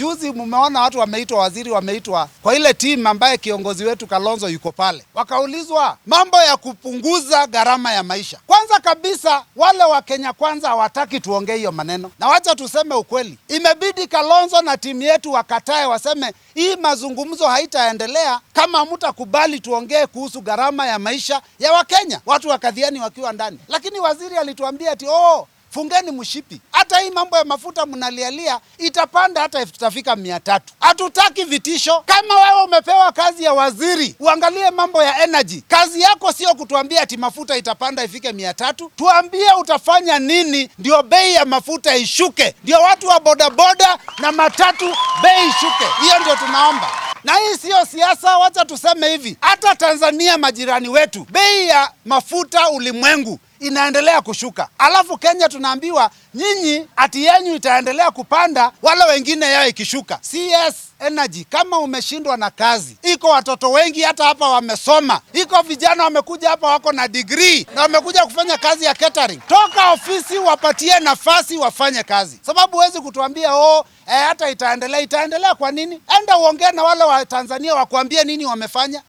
Juzi mumeona watu wameitwa, waziri wameitwa kwa ile timu ambaye kiongozi wetu Kalonzo yuko pale, wakaulizwa mambo ya kupunguza gharama ya maisha. Kwanza kabisa wale wa Kenya Kwanza hawataki tuongee hiyo maneno, na wacha tuseme ukweli, imebidi Kalonzo na timu yetu wakatae, waseme hii mazungumzo haitaendelea kama hamtakubali tuongee kuhusu gharama ya maisha ya Wakenya. Watu wakadhiani wakiwa ndani, lakini waziri alituambia ati oh, fungeni mshipi. Hata hii mambo ya mafuta mnalialia itapanda hata itafika mia tatu. Hatutaki vitisho. Kama wewe umepewa kazi ya waziri, uangalie mambo ya energy. Kazi yako sio kutuambia ati mafuta itapanda ifike mia tatu. Tuambie utafanya nini ndio bei ya mafuta ishuke, ndio watu wa bodaboda na matatu bei ishuke. Hiyo ndio tunaomba na hii siyo siasa. Wacha tuseme hivi, hata Tanzania majirani wetu, bei ya mafuta ulimwengu inaendelea kushuka, alafu Kenya tunaambiwa nyinyi ati yenyu itaendelea kupanda, wale wengine yao ikishuka. CS Energy, kama umeshindwa na kazi, iko watoto wengi hata hapa wamesoma, iko vijana wamekuja hapa wako na degree na wamekuja kufanya kazi ya catering. Toka ofisi wapatie nafasi wafanye kazi, sababu huwezi kutuambia oh, eh, hata itaendelea. Itaendelea kwa nini? Enda uongee na wale wa Tanzania wakuambie nini wamefanya.